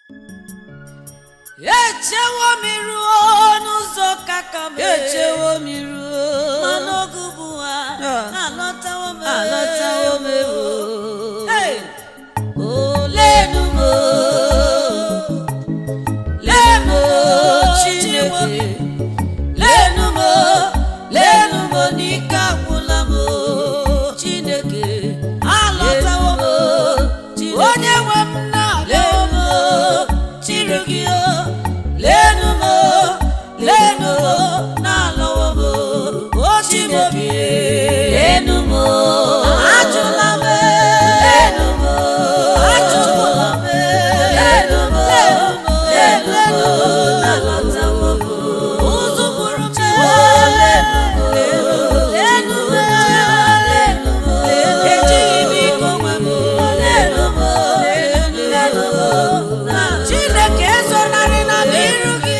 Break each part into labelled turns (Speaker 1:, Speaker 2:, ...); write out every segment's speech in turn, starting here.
Speaker 1: echewo m ruo n'ụzọ kaka m
Speaker 2: echewo m ruo
Speaker 1: mana oge ugbu a
Speaker 2: Ah.
Speaker 1: alọtawo m
Speaker 2: alọtawo m ewo
Speaker 1: Hey!
Speaker 2: olenu m lenu m chineke lenu m lenu m n'ike agwụla m chineke
Speaker 1: alọtawo m
Speaker 2: Chineke.
Speaker 1: onye nwe m na-alọwo m
Speaker 2: chiri gị o lenu m lenu m na-alọwo m o chineke lenu m
Speaker 1: ajụla m
Speaker 2: lenu m
Speaker 1: ajụla m
Speaker 2: lenu m lenu m na-alọtawo m
Speaker 1: ụzụ bụrụ m
Speaker 2: lenu m lenu m lenu m ejighị m ike onwe m lenu m lenu m
Speaker 1: chineke ezonarịla m iru gị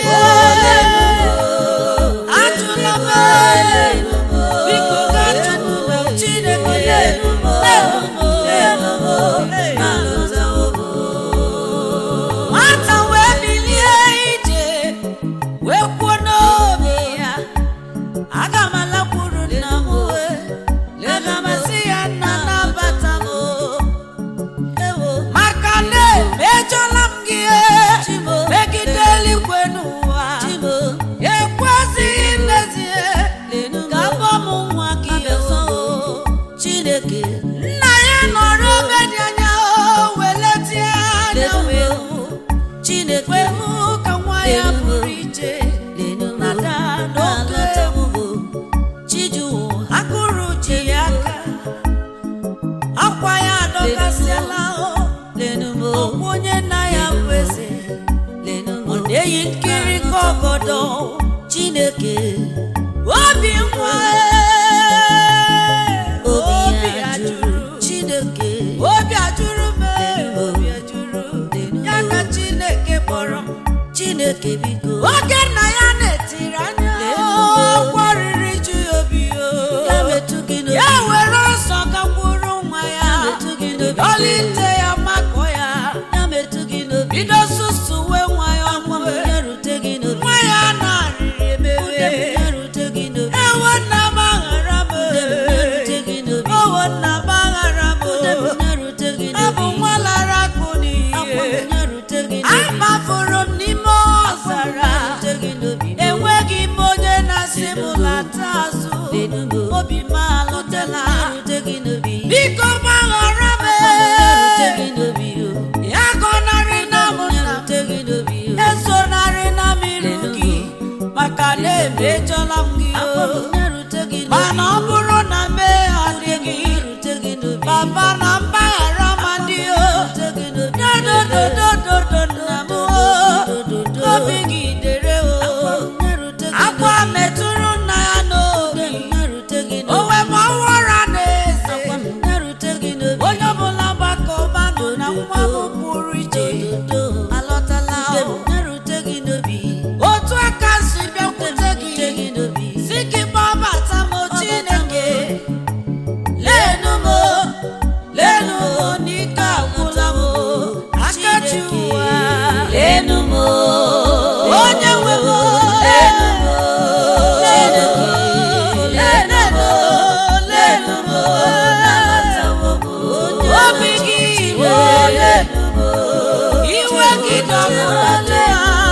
Speaker 1: ajụla m biko gaa chukwu na chineke lelu m nwata wee bilie ije wee kwuo n'obi ya aga m alakwuru nna m aga m asị ya nna nabata m maka na emejọla m gị megide eluigwe n'ụwa ekwezighị n'ezie ka abọ m nwa gị
Speaker 2: Chineke
Speaker 1: nna ya nọrọ ebe dị anya o weletie anya wee hụ
Speaker 2: Chineke
Speaker 1: wee hụ ka nwa ya pụrụ ije nada n'oge
Speaker 2: Chiju
Speaker 1: akụrụ ji ya aka akwa ya adọkasịala o
Speaker 2: lenumo
Speaker 1: ọkwa onye nna ya bụ eze
Speaker 2: lenumo
Speaker 1: ọ na-eyi nkiri ka ọgọdọ
Speaker 2: Chineke
Speaker 1: obi nwa
Speaker 2: obi ya jụrụ Chineke
Speaker 1: obi ajụrụ m obi ajụrụ ya ka chineke kpọrọ m
Speaker 2: Chineke biko
Speaker 1: oge nna ya na-etiri anya akwa riri ju ya obi o
Speaker 2: ya metụ gị n'obi
Speaker 1: ya were ọsọ gakwuru nwa ya
Speaker 2: Ya metụ gị n'obi.
Speaker 1: dọlite ya makọ ya
Speaker 2: ya metụ gị n'obi
Speaker 1: bido susuwe nwa ya
Speaker 2: nwa m
Speaker 1: ọmụwe
Speaker 2: ya rute gị n'obi
Speaker 1: nwa ya na-arịrị
Speaker 2: Ude m
Speaker 1: emebe
Speaker 2: ya rute gị n'obi
Speaker 1: ewo nna m aghara m
Speaker 2: Ude m ya rute gị n'obi
Speaker 1: owo nna m aghara m
Speaker 2: Ude m ya rute gị
Speaker 1: abụ
Speaker 2: n'obi
Speaker 1: nwa lara akụ
Speaker 2: Akwa m
Speaker 1: n'ihe
Speaker 2: ya rute gị n'obi
Speaker 1: amafuru m n'ime ọzara
Speaker 2: rute gị n'obi
Speaker 1: enweghị m onye na-asị m lata azụ
Speaker 2: Lenumo
Speaker 1: obi m alọtela
Speaker 2: ya rute gị n'obi
Speaker 1: biko gbaghara m
Speaker 2: ya rute gị n'obi o
Speaker 1: ya gọnarị na m
Speaker 2: ya
Speaker 1: nna
Speaker 2: rute gị n'obi o
Speaker 1: m esonarị na m iru gị maka na emejọla m gị
Speaker 2: Akwa
Speaker 1: o
Speaker 2: m ya rute gị n'obi
Speaker 1: mana ọ bụrụ na mee adịghị
Speaker 2: ya rute gị n'obi
Speaker 1: papa na mgbaghara ma dị o
Speaker 2: rute gị n'obi
Speaker 1: dodododododo nna m o obi gị dere o
Speaker 2: ya rute gị
Speaker 1: akwa metụrụ nna ya n'obi
Speaker 2: ya rute gị
Speaker 1: o
Speaker 2: n'obi
Speaker 1: wee ma ọwụra na-eze
Speaker 2: Akwa m ya rute gị n'obi
Speaker 1: onye ọbụla gbakọbanụ na nwa m pụrụ iche
Speaker 2: Dodo.
Speaker 1: alọtala
Speaker 2: Ude m
Speaker 1: o.
Speaker 2: ya rute gị n'obi
Speaker 1: otu aka si bịakwute
Speaker 2: rute
Speaker 1: gị
Speaker 2: gị n'obi
Speaker 1: si gị gbabata m chineke lenu m lenu m n'ike agwụla m akachi ụwa
Speaker 2: lenu m
Speaker 1: onye nwe m
Speaker 2: lenu m
Speaker 1: lenu m
Speaker 2: lenu m
Speaker 1: lenu m
Speaker 2: nabatawo m
Speaker 1: obi gị iwe
Speaker 2: lenu m
Speaker 1: iwe gị dọgbụrụla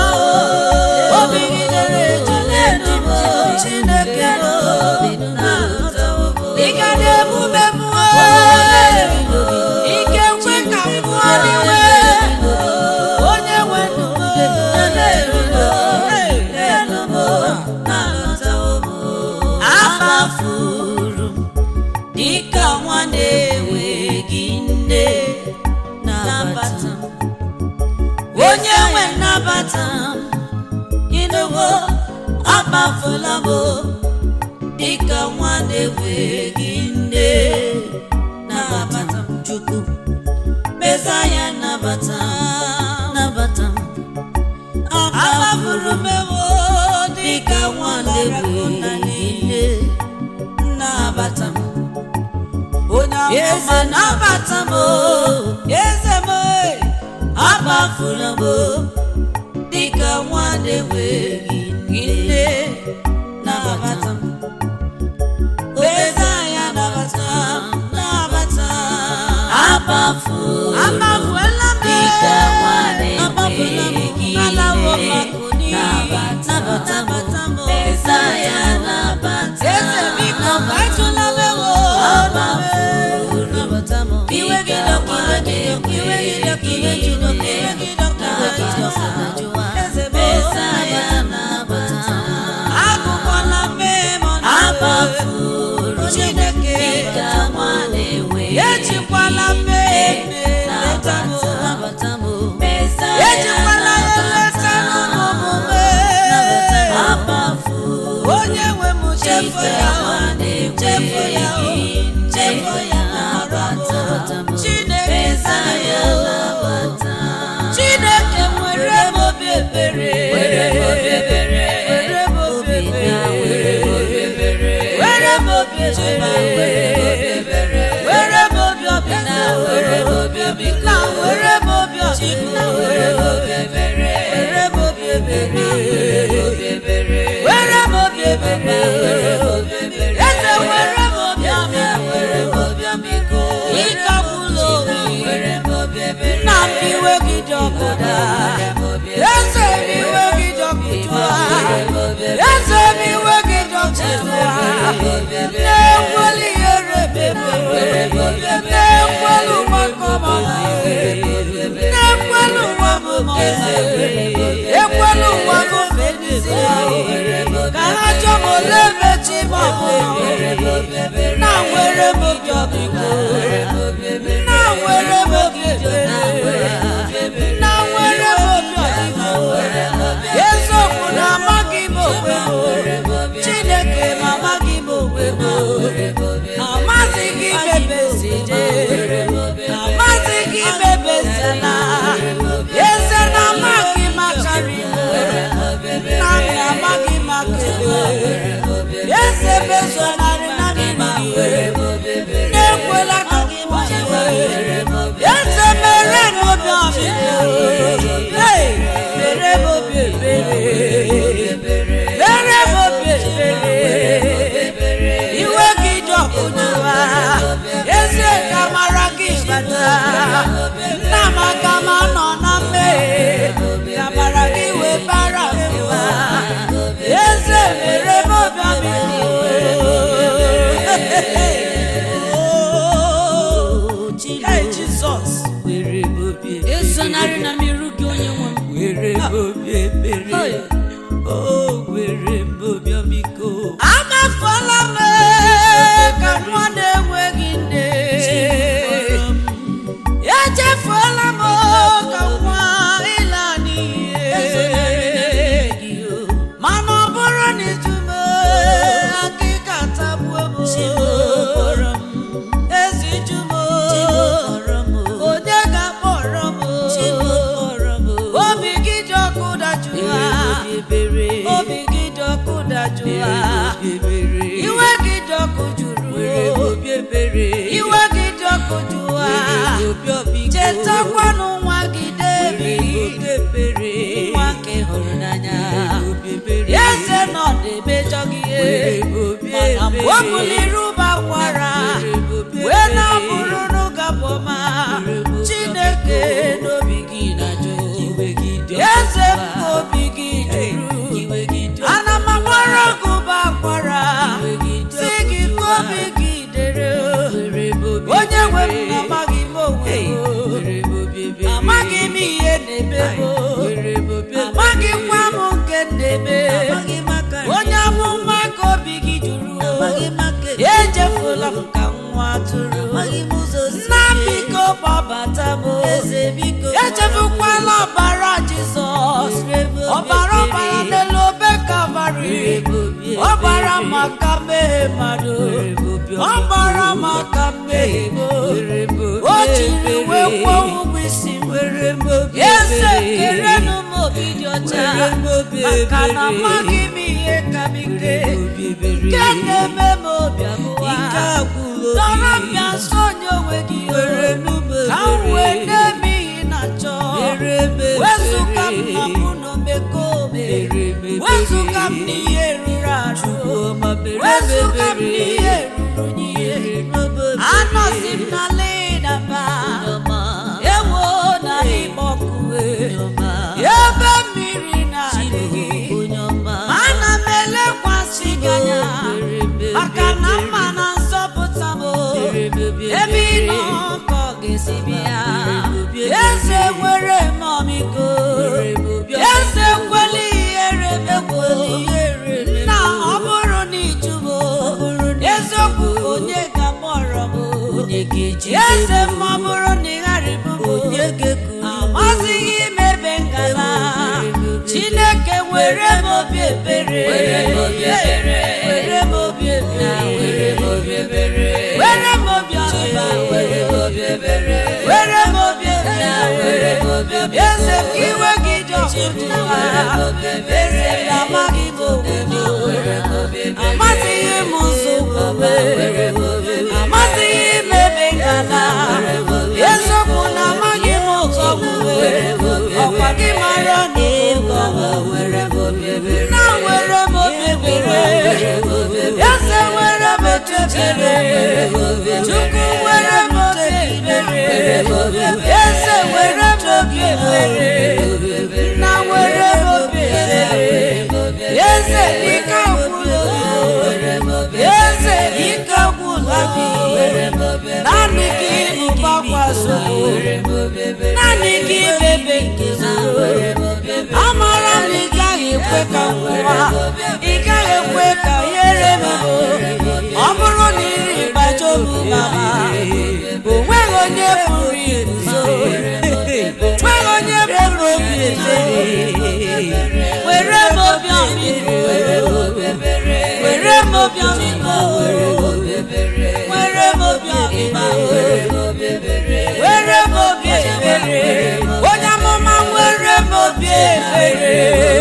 Speaker 1: obi gị dere eju lenu m chineke m
Speaker 2: nabatawo m
Speaker 1: ị ga na-emume m ike nkwe ka m pụọ n'iwe onye nwe ndụ m
Speaker 2: lenu m nabatawo m
Speaker 1: amafuru m
Speaker 2: dịka nwa na-enweghị nne nabata m onye nwe nnabata m ịnụwo akpafula m dịka nwa na-enweghị nne nabata m chukwu meza ya nabata m nabata m
Speaker 1: amafuru m ewo
Speaker 2: dịka nwa na-enweghị nne nabata m
Speaker 1: onye
Speaker 2: eze
Speaker 1: amụma
Speaker 2: nabata m
Speaker 1: eze m
Speaker 2: akpa amafula m dịka nwa na-enweghị nne nabata m Mesaya nabata m nabata m amafula
Speaker 1: Amafuela m
Speaker 2: dịka nwa
Speaker 1: Amafula m
Speaker 2: na-enweghị
Speaker 1: alawo
Speaker 2: nne
Speaker 1: makuni
Speaker 2: nabata
Speaker 1: Nabata m
Speaker 2: Mesaya nabata
Speaker 1: Eze biko kaitụla m ewo Nabata m Iwe gị dọka iwe gị dọka iwe gị dọka iwe gị dọka iwe gị dọka iwe gị dọka Eze bụ
Speaker 2: Mesaya nabata
Speaker 1: Agụkwala mmemme ọ
Speaker 2: amafuru
Speaker 1: Chineke
Speaker 2: dịka nwa na-enweghị
Speaker 1: Ejikwala mmemme leta m
Speaker 2: nabata m Mesaya
Speaker 1: Ejikwala ya leta m omume
Speaker 2: amafuru
Speaker 1: Onye nwe m chefu ya chefu ya chefu ya Chineke
Speaker 2: Mesaya nabata
Speaker 1: Chineke nwere m obi ebere
Speaker 2: Were m obi ebere.
Speaker 1: Were m obi ebere
Speaker 2: were m obi
Speaker 1: ebere.
Speaker 2: were m obi
Speaker 1: Were m obi ọbịna
Speaker 2: were m obi ọbịna
Speaker 1: na were m obi ọbịna
Speaker 2: were m obi ebere
Speaker 1: were m obi ebere
Speaker 2: obi ebere
Speaker 1: were m obi ebere eze were m obi ọbịa
Speaker 2: were m obi ọmịiko
Speaker 1: ịkagbula onwe
Speaker 2: were m obi ebere
Speaker 1: na mbiwe gị dị ọkụda eze m iwe gị dị ọkụjụa eze m iwe gị dị ọkụjụa na-ekweli ihere bebe na-ekweli ụgbakọma na-ekweli ụwa m ekweli ụwa m fedisi ka ha chọọ m ole mechi ma ọ bụ na nwere m obi ọbịko na nwere m obi ebere na nwere m obi ọbịko eziokwu na amaghị m onwe m chineke ma amaghị m onwe m amaghị gị mebezide amaghị gị mebezina eze na amaghị m akarị m na m na amaghị m akele eze mezonarị na mmiri na-ekwela ka m gbanwe eze mere m obi ọbịa Hey, mere m obi ebere mere m obi ebere iwe gị dị ọkụjụwa eze ka mara gị bata nna m aka m anọ na mmehie ka mara gị wee bara mba eze mere m obi ọbịa Hey, Jizọs esonarị na mmerụ gị onye nwe m
Speaker 2: were m obi ebere o were m obi ọmịiko
Speaker 1: amafuola m ka nwa na-enweghị nne echefuola m ka nwa ịla n'iyi mana ọ bụrụ na ijume akịka tagbuo m ezi jumo onye ga-akpọrọ m obi gị dị ọkụ dajụa obi gị dị ọkụ dajụa iwe gị dị ọkụ jụrụ iwe gị dị ọkụ jụa chetakwanụ nwa gị David nwa nke hụrụ n'anya eze nọ na-emejọ gị ihe mana mgbe o buliri ụba kwara wee na-abụrụ n'ụgabọma chineke n'obi gị na-ajụ eze m obi gị jụrụ ana m agbara gị ụba kwara si gị ka obi gị dere onye nwe m amaghị m onwe m amaghị m ihe na-eme m amaghịkwa m nke na-eme onye amụma ka obi gị jụrụ ejefula m ka nwa atụrụ nna m biko gbabata m echefukwala ọbara jizọs ọbara ọbara n'elu obe kalvarị ọbara maka mmehie mmadụ ọbara maka mmehie m o jiri wee kwụọ ụgwọ isi m eze kerenụ m obi dị ọcha maka na amaghị m ihe ka m ike nke na-eme m obi abụọ dọrọ m bịa nso onye onwe gị ka m wee na-eme ihe na-achọ wezụga m n'ihe ruru n'ihe anọzi m na ledaba ewo na ịgbọkue ebe mmiri na-adịghị ana m elekwasị gị anya maka na mma na nzọpụta m ebe ị nọ ka ọ ga-esi bịa eze nwere m ọmịiko eze kweli ihere mekweli na ọ bụrụ na ịjụbo eziokwu onye ga-akpọrọ m eze m ọ bụrụ na ị ghara ịbụbo amazighị m ebe ngala chineke were m obi ebere were m obi ebere were m obi ebere were m obi ọba were m obi ebere were m obi ebere were m obi ebere eze m ka iwe gị dị ọkụtụwa eze m amaghị m obodo amazighị m ụzọ omume amazighị m ebe ngala eziokwu na amaghị m ụzọ omume ọkwa gị mara na ịgọ nna were m obi ebere eze were m echechere chukwu were m obi ebere eze were m obi ebere nna were m obi ebere eze ike agwụla eze ike agwụla naanị gị bụkwakwasị naanị gị bebe nke amara m ị gaghị ekwe ka nwa ị gaghị ekwe ka ihere m ọ bụrụ na iri gbajobu mama o nweghị onye pụrụ iguzo nweghị onye pụrụ obi ebere were m obi ọmịiko were m obi ọmịiko were m obi ọmịma were m obi ebere onye amụma were m obi ebere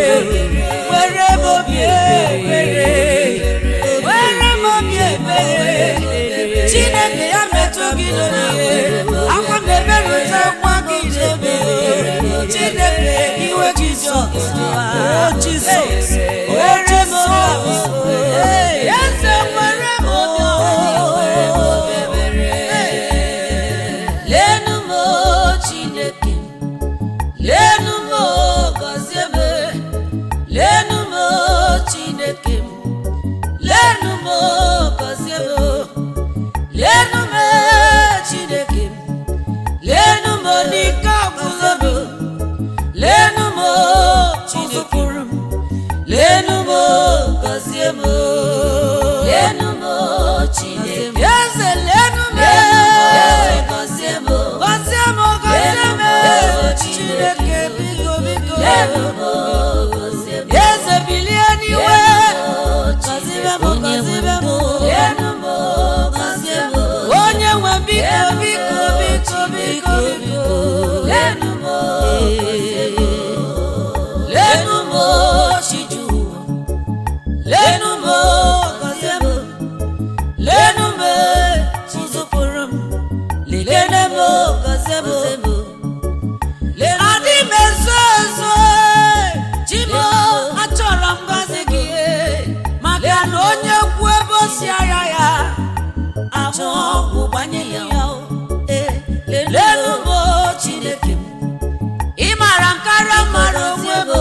Speaker 1: were m obi ebere were m obi ebere chineke ya metụ gị n'ihe akwa m eberụta akwa gị n'ebe chineke iwe gị dị ọkụwa jizọs were m obi eze were m obi ebere lenu m chineke lenu m gọzie m lenu m chineke m lenu m gọzie m lenu m chineke m lenu m n'ike ọgwụgwọ m lenu m chizụpụrụ m lenu m gọzie m lenu m chineke eze lenu m gọzie m gọzie m gọzie m chineke biko biko lenu m gọzie m eze bilie n'iwe gọzie m gọzie m lenu m gọzie m onye nwe biko biko biko biko biko lenu m gọzie m lenu m chiju lenu m gọzie m lenu m chizụpụrụ m lenu m gọzie m adị m ezo ezo chimo achọrọ m gọzi gị maka na onye kwu ebe o si ara ya amụ ọgwụ gbanye ya lenu m chineke m ị mara nkara mara onwe m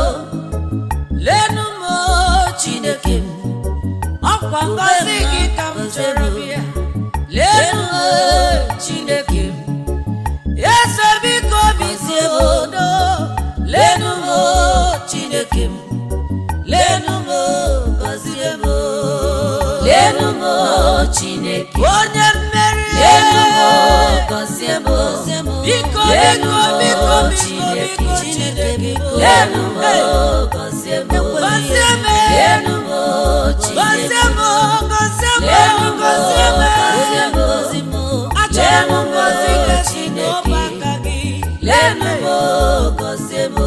Speaker 1: lenu m chineke m ọkwa ngọzi gị ka m chọrọ bịa lenu m chineke m eze biko bizie m odo lenu m chineke m lenu m gọzie m lenu m chineke onye mmeri lenu m gọzie m biko biko biko biko biko chineke lenu m gọzie m gọzie m lenu m chineke gọzie m gọzie m gọzie m gọzie m achọrọ m ngọzi gị n'ọba aka gị lenu m gọzie m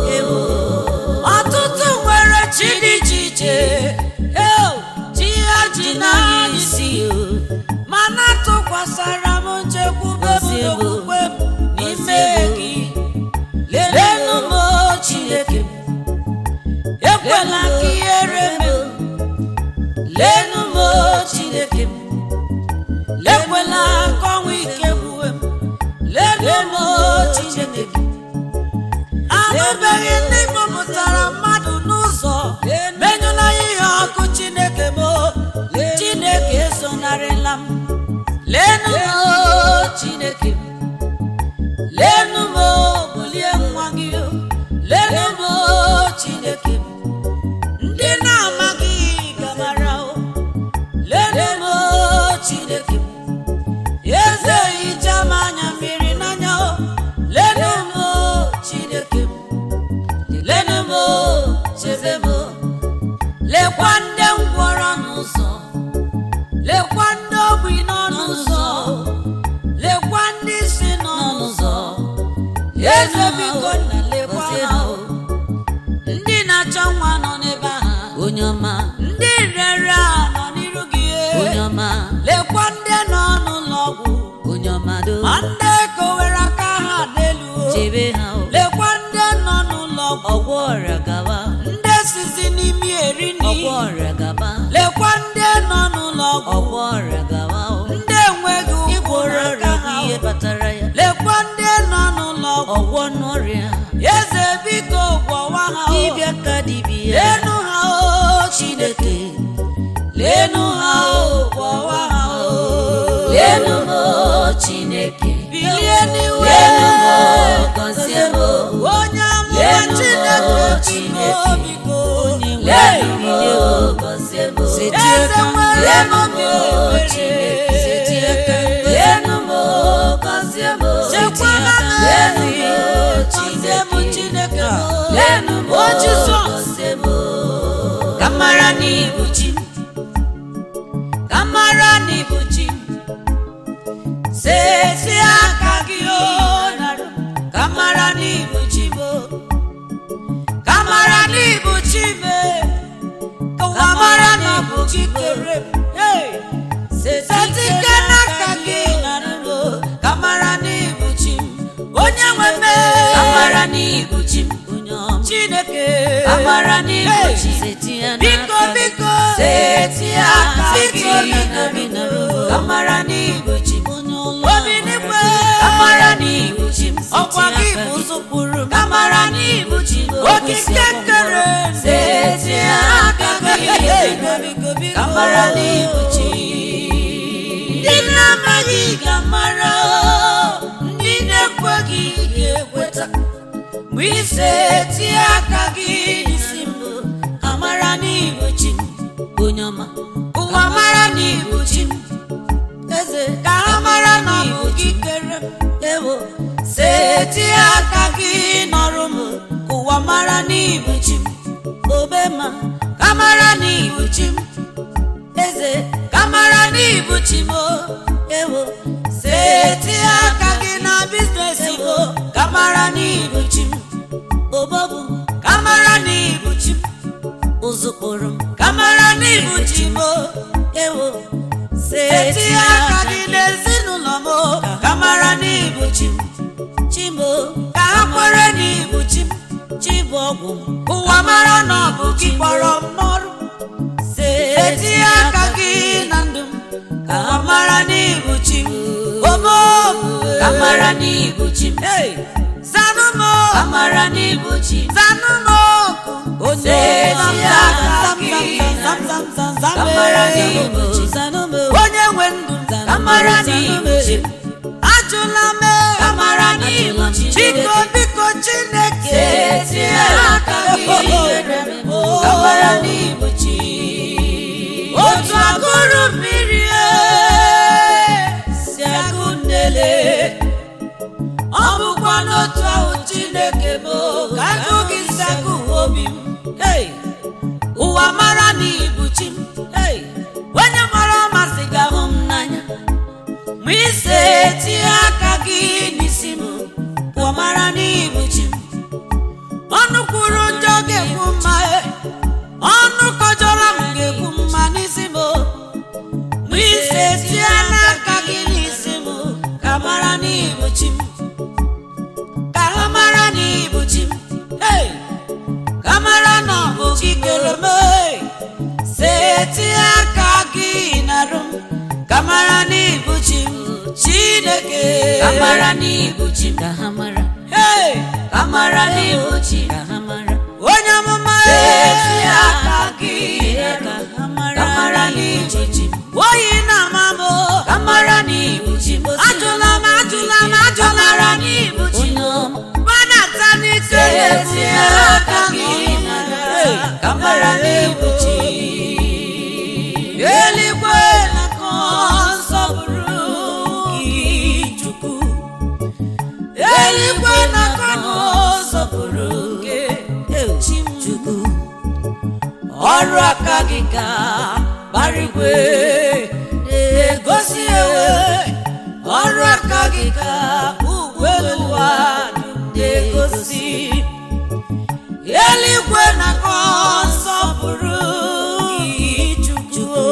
Speaker 1: ọtụtụ nwere chi dị iche iche eo chi ha ji n'anya isi mana tụkwasara m nchekwube m n'okwukwe m n'ime gị lenu m chineke m ekwela ka ihere m lenu m
Speaker 2: chineke m
Speaker 1: anụbeghị ndị kpọpụtara mmadụ n'ụzọ menyụla ihe ọkụ chineke m chineke esonarịla m leenụ m o, chineke m leenụ m o, bulie nwa gị o. leenụ m o, chineke m ndị na-amaghị gabara o leenụ m o, chineke m eze hicha m anya mmiri n'anya o leenụ m o, chineke m leenụ m o, chebe m o. lekwa ndị ngwọrọ n'ụzọ lekwa ndị ogbi nọ n'ụzọ lekwa ndị si nọ n'ụzọ eze biko nna lekwa ha o. ndị na-achọ nwa nọ n'ebe ahụ
Speaker 2: onye ọma
Speaker 1: ndị rere a nọ n'iru gị
Speaker 2: onye ọma
Speaker 1: lekwa ndị nọ n'ụlọ ọgwụ
Speaker 2: onye ọma do
Speaker 1: ma ndị kowere aka ha n'elu o.
Speaker 2: chebe ha o
Speaker 1: lekwa ndị nọ n'ụlọ ọgwụ
Speaker 2: ọgwọ ọrịa gaba
Speaker 1: ndị sizi n'imi eri nri
Speaker 2: ọgwọ ọrịa gaba
Speaker 1: lekwa ndị nọ n'ụlọ ọgwụ
Speaker 2: ọgwọ ọrịa gaba o
Speaker 1: ndị enweghị ụkwụ
Speaker 2: ịgwọrọ
Speaker 1: n'aka
Speaker 2: ọrịa
Speaker 1: ha
Speaker 2: gị ihe kpatara ya
Speaker 1: lekwa ndị nọ n'ụlọ ọgwụ
Speaker 2: ọgwọ n'ọrịa
Speaker 1: eze biko gwọwa ha o.
Speaker 2: dibịa ka dibịa
Speaker 1: leenụ ha o chineke leenụ ha o gwọwa ha o
Speaker 2: leenụ m o chineke
Speaker 1: bilie n'iwe
Speaker 2: leenụ m o gọzie m o
Speaker 1: onye amụma
Speaker 2: Leenụ m
Speaker 1: chineke
Speaker 2: o,
Speaker 1: biko
Speaker 2: Chineke.
Speaker 1: biko
Speaker 2: leenụ m o gọzie m o
Speaker 1: eze nwere
Speaker 2: leenụ m
Speaker 1: obi
Speaker 2: o
Speaker 1: ebere.
Speaker 2: chineke leenụ m o gọzie m o
Speaker 1: chekwara m
Speaker 2: leenụ
Speaker 1: ezi
Speaker 2: m o
Speaker 1: gọzie m
Speaker 2: chineke
Speaker 1: chineke m
Speaker 2: leenụ m o
Speaker 1: o jizọs
Speaker 2: gọzie m o
Speaker 1: ka mara n'ibu chi m ka mara n'ibu chi m sesi aka gị o narụ ka mara n'ibu chi m o ka mara n'ibu chi m e. ka ụwa mara na ọ bụ gị kere m Hey! setike n'aka gị narụ o ka mara n'ibu chi m onye nwe m e.
Speaker 2: ka mara n'ibu chi m onye ọma
Speaker 1: chineke
Speaker 2: ka mara n'ibu
Speaker 1: Hey!
Speaker 2: chi setinye
Speaker 1: biko
Speaker 2: n'aka m.
Speaker 1: biko
Speaker 2: seti aka
Speaker 1: biko
Speaker 2: gị
Speaker 1: biko
Speaker 2: nọrọ
Speaker 1: biko
Speaker 2: ka mara n'ibu chi m onye ọla
Speaker 1: obi n'igwe
Speaker 2: ka mara n'ibu chi m
Speaker 1: ọkwa gị
Speaker 2: setinye
Speaker 1: bụ
Speaker 2: aka gị.
Speaker 1: zụpụrụ m
Speaker 2: ka mara n'ibu chi m
Speaker 1: okike kere
Speaker 2: seti aka gị ka mara n'ibu chi
Speaker 1: ndị na-amaghị ga-amara ndị na-ekweghị ga-ekweta mgbe ise tie aka gị n'isi m amara n'ibu chi m
Speaker 2: onye ọma
Speaker 1: ụwa mara n'ibu chi m eze ka ha mara na ọ bụ gị kere m
Speaker 2: ewo
Speaker 1: seti aka gị nọrụ m ka ụwa mara n'ibu chi m
Speaker 2: obe ma
Speaker 1: ka mara n'ibu chi m eze ka mara n'ibu chi m o.
Speaker 2: ewo
Speaker 1: seti aka gị na biznes m o. ka mara n'ibu chi m
Speaker 2: obobu
Speaker 1: ka mara n'ibu chi m
Speaker 2: ụzụ kpụrụ m
Speaker 1: ka mara n'ibu chi m o.
Speaker 2: ewo
Speaker 1: seti aka gị n'ezinụlọ m o. ka mara n'ibu chi m
Speaker 2: chimo
Speaker 1: ka ha kwere n'ibu chi m
Speaker 2: chibụ ọgwụ m
Speaker 1: ụwa mara na ọ bụ gị kpọrọ m n'ọrụ eti aka gị na ndụ m ka ha mara n'ibu chi m omobu
Speaker 2: ka mara n'ibu chi m
Speaker 1: zanụ m
Speaker 2: ka mara n'ibu chi m
Speaker 1: zanụ m oku
Speaker 2: Onye ezi aka gị
Speaker 1: zam zam zam zam
Speaker 2: ka mara n'ibu chi m
Speaker 1: onye nwe ndụ
Speaker 2: ka mara n'ibu chi m
Speaker 1: ajụla m
Speaker 2: ka mara n'ibu chi m
Speaker 1: biko biko chineke
Speaker 2: eti aka gị ka mara n'ibu chi
Speaker 1: otu agụrụ mmiri e, si agụ nnele ọ bụkwa n'otu ahụ chineke bụ ka agụ gị si agụ obi m Hey! ụwa mara n'ibu chi m Hey! onye mara ọmasị ga-ahụ m n'anya ma ise tie aka gị n'isi m ụwa mara n'ibu chi m ọnụ kwuru njọ ga-ekwu mma e. ọnụ kọjọrọ m ga-ekwu mma n'isi m ma ise tie n'aka gị n'isi m ka mara n'ibu chi m ka ha mara n'ibu chi m Hey! ka mara na ọ bụ gị kere m hey! seti aka gị narụ m ka mara n'ibu chi m chineke
Speaker 2: ka mara n'ibu chi m ka ha mara
Speaker 1: Hey!
Speaker 2: ka mara n'ibu chi ka ha mara
Speaker 1: onye amụma
Speaker 2: Etu ya
Speaker 1: aka gị
Speaker 2: ka ha mara ka mara n'ibu chi
Speaker 1: oyi na-ama m
Speaker 2: ka mara n'ibu chi
Speaker 1: ajụla m ajụla m ajụla
Speaker 2: mara
Speaker 1: m
Speaker 2: n'ibu chi
Speaker 1: gbadata n'ike
Speaker 2: Etu ya aka gị mara ka mara n'ibu chi
Speaker 1: eluigwe na-akọ nsọpụrụ gị chukwu eluigwe na-akọ nsọpụrụ gị chi m chukwu ọrụ aka gị ka barigwe na-egosi ewe ọrụ aka gị ka ugwe ụwa na-egosi eluigwe na-akọ nsọpụrụ gị chukwu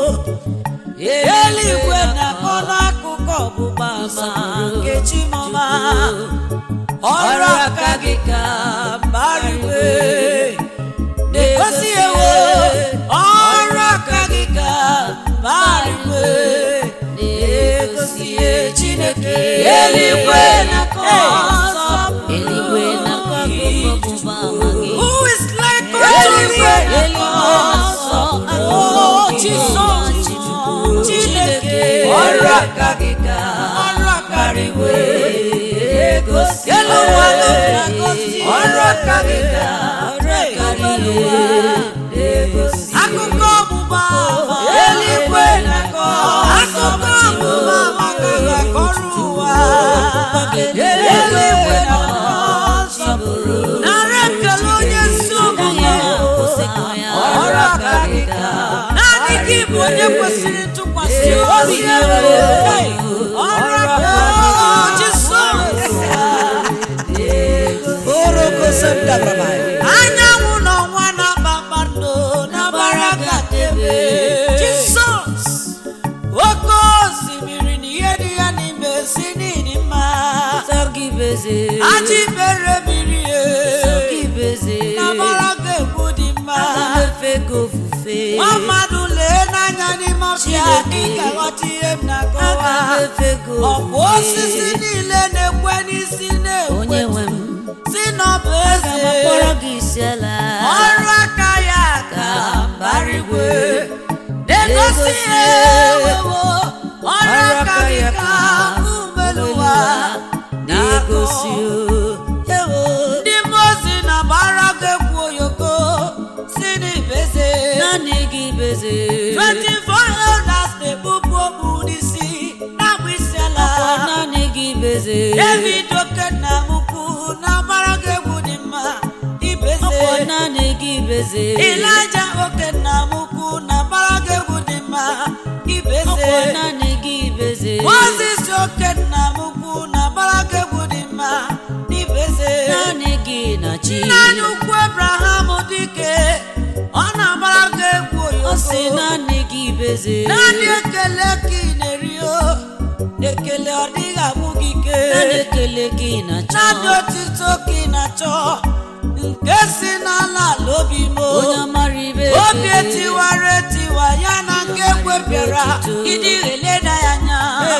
Speaker 1: eluigwe na-akọ n'akụkụ ọgbụgba ama nke chimọma ọrụ aka gị ka mbariwe na-egosi ewe ọrụ aka gị ka mbariwe na-egosi chineke eluigwe na-akọ nsọpụrụ
Speaker 2: eluigwe na-akọ akụkọ ọgbụgba ama gị
Speaker 1: Who is like
Speaker 2: Eluigwe
Speaker 1: unto thee?
Speaker 2: na-akọ
Speaker 1: Oh,
Speaker 2: akụkọ
Speaker 1: Jesus. Chineke.
Speaker 2: ọrụ aka gị ka
Speaker 1: Ọrụ aka gị
Speaker 2: karịwe egosi
Speaker 1: Elu ụwa na-egosi.
Speaker 2: ọrụ aka gị ka karịwe egosi
Speaker 1: Akụkọ ọgbụgba ama.
Speaker 2: Eluigwe na-akọ
Speaker 1: Akụkọ ọgbụgba ama ka ga-akọrọ ụwa.
Speaker 2: Eluigwe
Speaker 1: na-akọ
Speaker 2: nsọpụrụ
Speaker 1: Nara ekele onye ezi omume.
Speaker 2: ọrụ aka gị ka
Speaker 1: Naanị gị bụ onye kwesịrị ntụkwasị obi. Hey, Ọrụ aka Jisọs. anyanwụ n'ọnwa na kpakpando na gbara gatebe jisọs oke osimiri na ihe dị ya n'ime si n'ịdị mma
Speaker 2: Sọgibeze
Speaker 1: ajị mere mmiri e
Speaker 2: Sọgibeze
Speaker 1: na gbara ga-egwu dị mma
Speaker 2: Agamefe gị ofufe
Speaker 1: nwa mmadụ lee n'anya n'ime ọfịa gị ka ghọta ihe m na-akọwa
Speaker 2: Agamefe gị
Speaker 1: ọ bụ osisi
Speaker 2: ofufe
Speaker 1: niile na-ekwe n'isi
Speaker 2: Onye
Speaker 1: na-ekwe
Speaker 2: nwe m
Speaker 1: si n'ọbụ
Speaker 2: Aga m akpọrọ
Speaker 1: eze
Speaker 2: gị isi ala
Speaker 1: ọrụ aka ya ka barigwe na-egosi ihe ewewo ọrụ aka gị ka umeluwa
Speaker 2: na-egosi
Speaker 1: ewo ndị mozi na gbara ga-ekwu oyoko si n'ibeze
Speaker 2: naanị gị beze
Speaker 1: 24 elders na-ebupụ okpu n'isi na-agba isi ala
Speaker 2: Ọ naanị gị beze
Speaker 1: david okenna mukwu na gbara ga-egwu dị mma ibeze
Speaker 2: Ọ naanị gị beze
Speaker 1: Ịlaja oke nna m ukwu na mbara gị egwu dị mma ibeze
Speaker 2: Ọ naanị gị beze
Speaker 1: Mozis oke nna m ukwu na mbara gị egwu dị mma n'ibeze
Speaker 2: naanị gị na chi
Speaker 1: nna anyị ukwu Abraham dike ọ na-agbara gị egwu
Speaker 2: ọ sị
Speaker 1: oyoko
Speaker 2: naanị gị beze
Speaker 1: naanị ekele ka ị na-eri o ekele ọ dịghị abụ gị ike
Speaker 2: naanị ekele gị na chọ
Speaker 1: naanị otito ka ị na-achọ nke si n'ala ala obi m o.
Speaker 2: onye amara ibe
Speaker 1: obi etiwara etiwa ya na nke ekwepịara ịdị eleda ya anya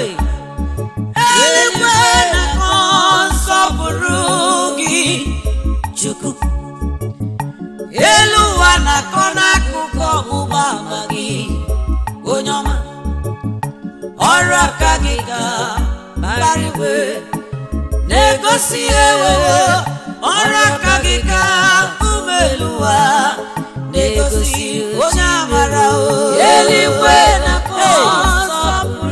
Speaker 1: eluigwe na-akọ nsọpụrụ gị chukwu elu ụwa na-akọ n'akụkụ ọgbụgba ama gị onye ọma ọrụ aka gị ga barigwe na-egosi ewewo ọrụ aka gị ka ume elu ụwa na-egosi onye amara o eluigwe na-akọ nsọpụrụ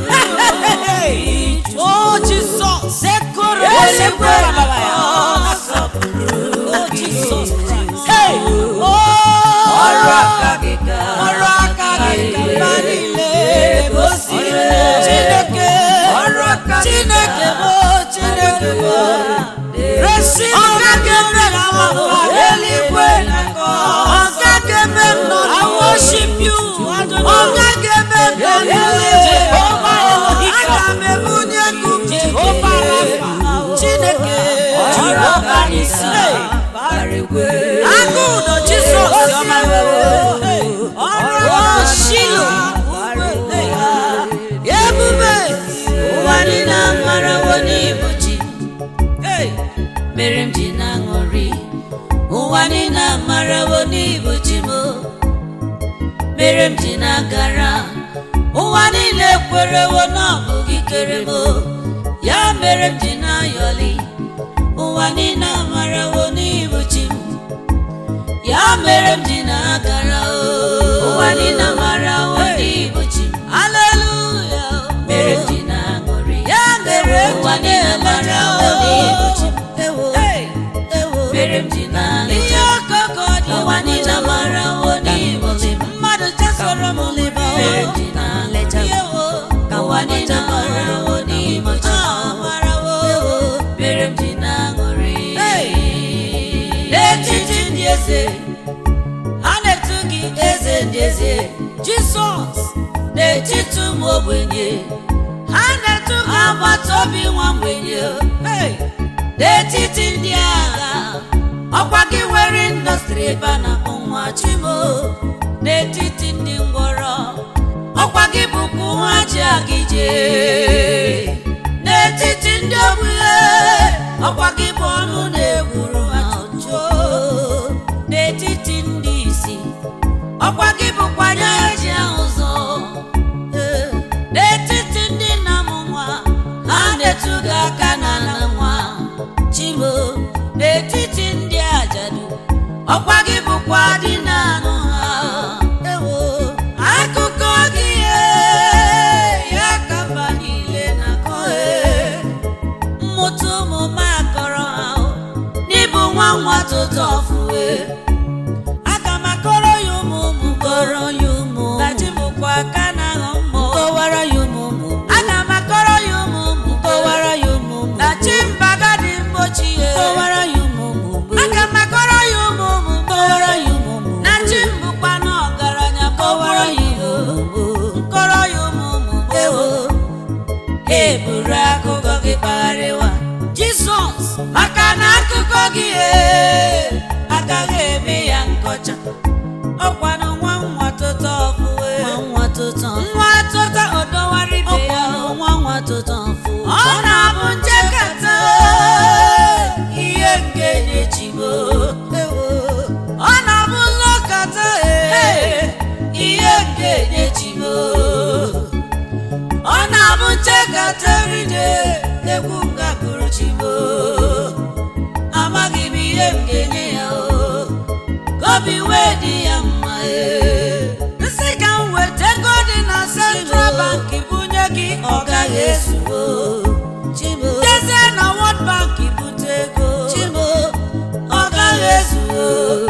Speaker 1: o jizọs ekoro eluigwe na-akọ nsọpụrụ o jizọs Hey! Oh!
Speaker 2: ọrụ aka gị ka
Speaker 1: ọrụ aka gị ka mba niile na-egosi chineke
Speaker 2: ọrụ aka gị
Speaker 1: chineke bụ chineke bụ resi ọga ga-eme na mama eluigwe na-akọ ọga ga-eme m nọ I worship you ọga ga-eme m nọ n'eluigwe aga m ebunye gị Jehova Rafa chineke
Speaker 2: ọrụ aka gị ka
Speaker 1: Hey!
Speaker 2: barigwe
Speaker 1: agụ ụdọ jizọs ọma ọrụ shilo ebube
Speaker 2: ụwa niile amarawo n'ibu chi mere ụwa niile amarawo n'ibu chi m mere m ji na-agara ụwa niile kwerewo na ọ bụ gị kere m ya mere m ji na-ayọli ụwa niile amarawo n'ibu chi m ya mere m ji na-agara o ụwa niile amarawo n'ibu chi m
Speaker 1: Haleluya.
Speaker 2: mere m ji na-aṅụrị
Speaker 1: Ya mere m
Speaker 2: ụwa
Speaker 1: ji
Speaker 2: niile amarawo n'ibu chi m
Speaker 1: Ewo. Ewo.
Speaker 2: mere m ji
Speaker 1: Ihe
Speaker 2: na-alịta
Speaker 1: ọkụkọ dị
Speaker 2: ụwa niile amarawo n'ibu chi m
Speaker 1: mmadụ chasoro m liba
Speaker 2: mere m ji na-alịta
Speaker 1: Ewo.
Speaker 2: ka ụwa niile amarawo n'ibu chi m
Speaker 1: Ah, marawo.
Speaker 2: mere m ji na-aṅụrị
Speaker 1: N'etiti ndị eze ha na-etu gị
Speaker 2: eze ndị eze
Speaker 1: Jisọs
Speaker 2: n'etiti ụmụ ogbenye
Speaker 1: ha na-etu gị
Speaker 2: agbata obi nwa mgbenye
Speaker 1: Hey.
Speaker 2: n'etiti ndị agha ọkwa gị nwere indọstrị ebe a na-akpọ nwa chimo n'etiti ndị ngwọrọ ọkwa gị bụkwa nwa ji agị jee n'etiti ndị ogbenye ọkwa gị bụ ọnụ na-egburu ha ọjọọ n'etiti ndị isi ọkwa gị bụkwa anya ji ahụ ụzọ Ee, n'etiti ndị nna m nwa ha na-etu gị aka na na nwa chimo n'etiti ndị ajadu ọkwa gị bụkwa dị na anụ ha ewo akụkọ gị ee, ya ka mba niile na-akọ ee. mmụta ụmụ m akọrọ ha o, n'ịbụ nwa nwa tụtụ ọfụwe aga m akọrọ ya ụmụ ụmụ kọrọ ya ụmụ na chi bụkwa aka na aghọ mmụọ kọwara ya ụmụ ụmụ aga m akọrọ ya ụmụ ụmụ kọwara ya ụmụ ụmụ na chi mbaga dị mgbochi ya kọwara ya ụmụ ụmụ aga m akọrọ ya ụmụ ụmụ kọwara ya ụmụ ụmụ na chi mbụkwa na ọgaranya kọwara ya ụmụ ụmụ nkọrọ ya ụmụ ụmụ ewo eburu akụkọ gị kpagharịwa jizọs maka na akụkọ gị ee, agaghị eme ya nkọcha ọkwanụ nwa nwa tụta ọfụwe
Speaker 1: nwa tụtọ
Speaker 2: nwa tụta ọdọwara ibe ya
Speaker 1: ọkwanụ nwa nwa tụtọ mfụ
Speaker 2: ọ na-abụ nchekata ihe nke na-echigbo ọ na-abụ nlọkata ee, ihe nke na-echigbo ọ na-abụ nchekata eride egwu nga bụrụ chigbo amaghị m ihe m ga-enye ya o ka obi wee dị ya mma ee. nsị ka m weta ego dị na central bank bunye gị ọ gaghị ezuo
Speaker 1: Chibo
Speaker 2: jezie na world bank bute ego
Speaker 1: Chibo
Speaker 2: ọ gaghị ezuo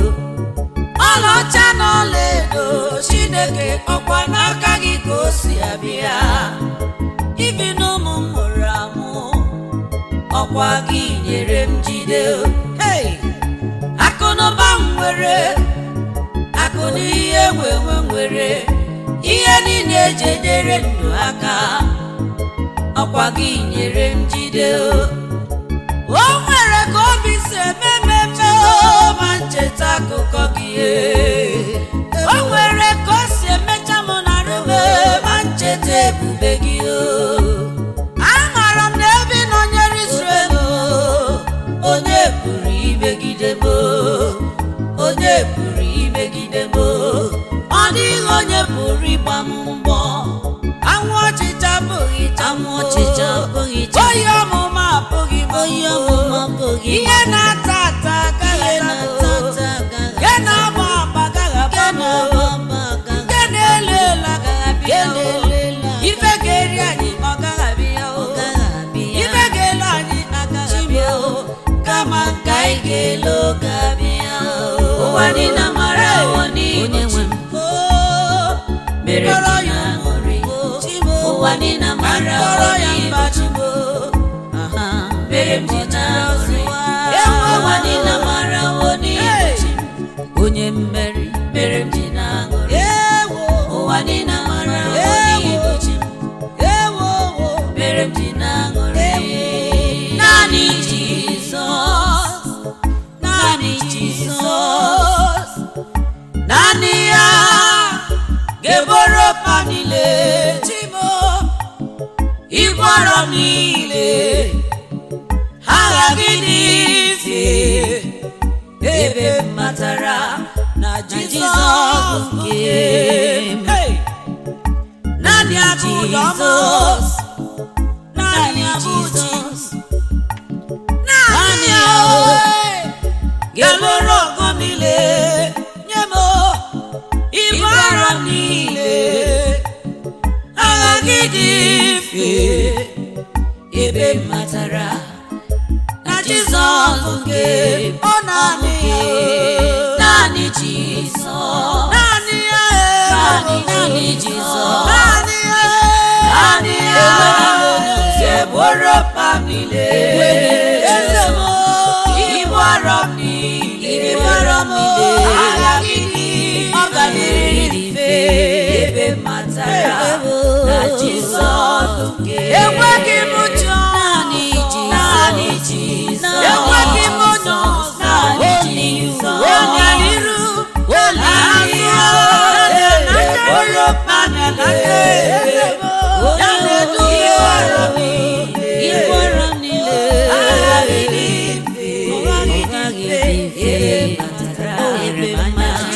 Speaker 2: ọlaọcha na ọlaedo chineke ọkwa n'aka gị ka o si abịa ibi n'ụmụ m mụrụ amụ ọkwa gị nyere m jide hey! akụnụba m nwere akụ na ihe nwenwe nwere ihe niile eji enyere ndụ aka ọkwa gị nyere m jide o nwere ka obi si eme mmemme o, ma ncheta akụkọ gị ee. o nwere ka o si emecha m na rube ma ncheta ebube gị o amaara m na ebe ị nọnyere Israel o, onye pụrụ imegide m o, onye pụrụ imegide m o. ọ dịghị onye pụrụ ịgba m mbọ anwụ ọchịcha abụghị
Speaker 1: Anwụ ọchịcha abụghị
Speaker 2: taa
Speaker 1: taa.
Speaker 2: oyi ọmụma abụghị m
Speaker 1: Oyi ọmụma abụghị m.
Speaker 2: ihe na-ata ata agaghị
Speaker 1: ihe
Speaker 2: ata
Speaker 1: na-ata ata agaghị
Speaker 2: nke na-agba agba agaghị
Speaker 1: Nke
Speaker 2: agba m
Speaker 1: na-agba mba agaghị
Speaker 2: nke na-elu elu agaghị abịa
Speaker 1: Nke na-elu elu agaghị
Speaker 2: ife ga-eri anyị ọ gaghị abịa
Speaker 1: ọ gaghị abịa
Speaker 2: ife ga-elu anyị agaghị abịa kama nke anyị ga-elu ga-abịa ụwa niile mara ụwa
Speaker 1: onye
Speaker 2: niile
Speaker 1: nwe m
Speaker 2: mere
Speaker 1: Kọrọ
Speaker 2: ji
Speaker 1: ya
Speaker 2: na-aṅụrị
Speaker 1: Chibo
Speaker 2: ụwa niile mara
Speaker 1: Kọrọ
Speaker 2: ụwa
Speaker 1: ya
Speaker 2: niile
Speaker 1: mba
Speaker 2: Chibo
Speaker 1: aha
Speaker 2: mere m ji na-aṅụrị
Speaker 1: Ewo.
Speaker 2: ụwa niile mara ụwa niile chi onye mmeri mere m ji na-aṅụrị
Speaker 1: ewo
Speaker 2: ụwa niile mara ụwa niile chi
Speaker 1: ewo
Speaker 2: mere m ji na-aṅụrị naanị Jizọs naanị Jizọs naanị ya ga-eboro mpa niile chimo ịgwọrọ m niile ha aghaghị n'ife ebe mma matara na
Speaker 1: Jizọs
Speaker 2: Jizọs
Speaker 1: bụ
Speaker 2: nke
Speaker 1: nke
Speaker 2: m.
Speaker 1: Hey! naanị abụ ụdọma
Speaker 2: Jizọs
Speaker 1: naanị
Speaker 2: naanị
Speaker 1: abụ chi
Speaker 2: Jizọs
Speaker 1: naanị
Speaker 2: Naanị
Speaker 1: ya
Speaker 2: ya,
Speaker 1: o
Speaker 2: ga-eluru
Speaker 1: ọgọ niile nye m ibu arọ niile agha gị dị mfe
Speaker 2: ebe m matara
Speaker 1: na Jizọs bụ nke ọ naanị ya
Speaker 2: naanị Jizọs
Speaker 1: naanị ya
Speaker 2: naanị naanị Jizọs
Speaker 1: naanị ya
Speaker 2: naanị ya
Speaker 1: enweghị onye ọzọ
Speaker 2: eboro mkpa m niile
Speaker 1: eze m
Speaker 2: ibu arọ m niile
Speaker 1: ibu arọ m niile
Speaker 2: agha gị dị
Speaker 1: ọ ga na-eri
Speaker 2: dị
Speaker 1: mfe
Speaker 2: ebe m matara na Jizọs bụ nke
Speaker 1: enweghị m ụjọ
Speaker 2: naanị Jizọs
Speaker 1: naanị
Speaker 2: Jizọs
Speaker 1: enweghị m onye ọzọ
Speaker 2: naanị
Speaker 1: onye
Speaker 2: Jizọs
Speaker 1: onye n'iru onye azụ onye n'aka
Speaker 2: eboro mkpa m
Speaker 1: n'aka
Speaker 2: niile
Speaker 1: ya na-edu
Speaker 2: ibu arọ m niile ibu arọ m niile
Speaker 1: agha gị dị mfe
Speaker 2: ụgha gị dị mfe ebe m matara ebe m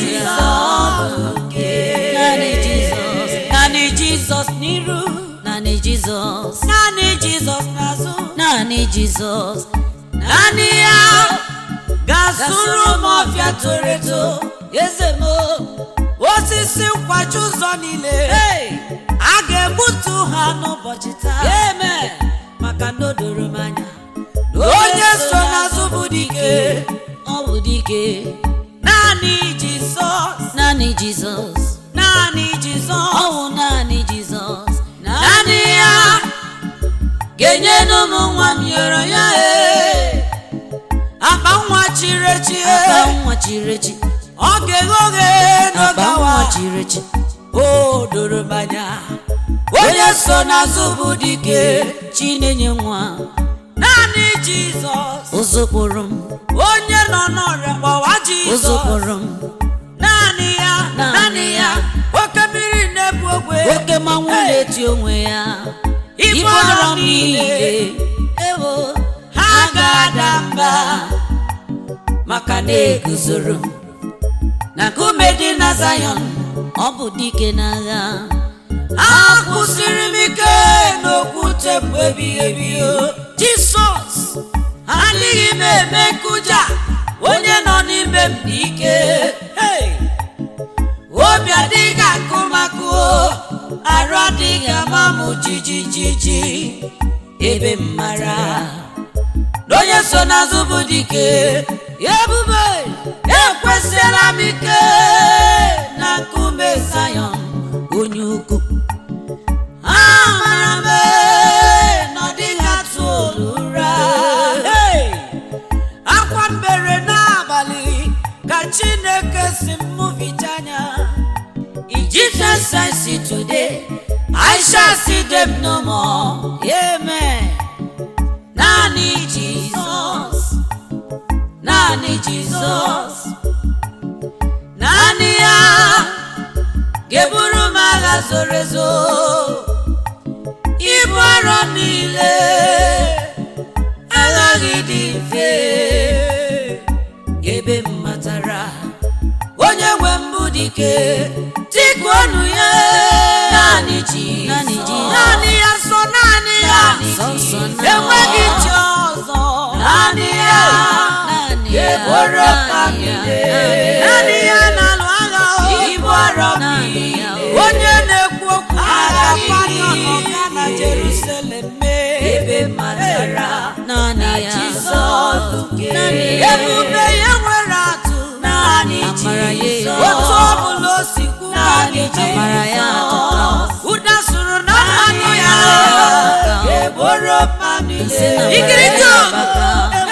Speaker 2: naanị Jizọs naanị Jizọs n'iru naanị Jizọs
Speaker 1: naanị Jizọs n'azụ
Speaker 2: naanị Jizọs
Speaker 1: naanị ya ga-asụrụ m ọfịa toro eto eze m osisi nkwachi ụzọ niile a ga-egbutu ha n'ụbọchị taa
Speaker 2: amen maka na o doro m anya
Speaker 1: na onye so n'azụ bụ dike
Speaker 2: ọ bụ dike
Speaker 1: naanị Jizọs
Speaker 2: naanị Jizọs
Speaker 1: naanị
Speaker 2: ọ
Speaker 1: Jizọs
Speaker 2: bụ naanị Jizọs
Speaker 1: naanị ya ga-enyenu m nwa m yọrọ ya ee akpa nwa chiri echi
Speaker 2: akpa
Speaker 1: ee
Speaker 2: nwa chiri echi
Speaker 1: ọ ga-eghe oghe
Speaker 2: akpa
Speaker 1: n'ogawa
Speaker 2: nwa chiri echi
Speaker 1: o doro m anya onye so n'azụ bụ dike
Speaker 2: chi na-enye nwa
Speaker 1: naanị Jizọs
Speaker 2: ụzụkpụrụ m
Speaker 1: onye nọ n'ọrịa gbawa Jizọs
Speaker 2: ụzụkpụrụ m
Speaker 1: naanị ya
Speaker 2: Naanị
Speaker 1: naanị ya
Speaker 2: ya.
Speaker 1: oke mmiri na-ebu ogwe
Speaker 2: oke mmanwụ
Speaker 1: Hey!
Speaker 2: na-eti onwe ya
Speaker 1: Ibu
Speaker 2: ibu
Speaker 1: arọ
Speaker 2: arọ m
Speaker 1: niile.
Speaker 2: niile ewo
Speaker 1: ha ga-ada mba
Speaker 2: maka na eguzoro m na nkume dị na Zion ọ bụ dike n'agha
Speaker 1: akwụsịrị m ike n'okwute bụ ebighị ebi o jisọs adịghị m eme nkụja onye nọ n'ime m dị ike Hey! obi adịghị akụ makụ o arụ adịghị ama m jijijiji ebe m mara na onye so n'azụ bụ dike ebube ekwesịla m ike na nkume Zion
Speaker 2: onye ukwu
Speaker 1: amara m ee, na ọ dịghị atụ olu ụra Hey! akwa mbere n'abalị ka chineke si m mụvicha anya
Speaker 2: Jesus I see today I shall see them no more amen naanị Jizọs naanị Jizọs naanị ya
Speaker 1: ga-eburu m agha zoro ezo ibu arọ niile aghaghị dị mfe
Speaker 2: ebe m matara
Speaker 1: onye nwe mbụ dike tikuonu ya
Speaker 2: naanị Jizọs
Speaker 1: naanị Jizọs. naanị ya sọ naanị ya
Speaker 2: Sọ nsọ naanị
Speaker 1: enweghị
Speaker 2: ya.
Speaker 1: chi ọzọ
Speaker 2: naanị ya naanị ya
Speaker 1: ga-eburu ka
Speaker 2: naanị ya,
Speaker 1: niile naanị ya na-alụ agha o.
Speaker 2: ibu arọ naanị ya
Speaker 1: onye na-ekwu okwu agha
Speaker 2: Aghaghị
Speaker 1: panyọn ọga na Jerusalem mee
Speaker 2: ebe m matara naanị ya
Speaker 1: Jizọs nke
Speaker 2: naanị ya
Speaker 1: ebube ya nwere atụ naanị
Speaker 2: Amara ya
Speaker 1: Jizọs.
Speaker 2: ya.
Speaker 1: otu ọbụla o si kwu
Speaker 2: Naanị
Speaker 1: naanị
Speaker 2: Amara ya
Speaker 1: Jizọs. ụda sụrụ na mmanụ ya
Speaker 2: ya.
Speaker 1: ga-eboro mmanụ
Speaker 2: Nsị na
Speaker 1: ikiriko
Speaker 2: mbara ya baka.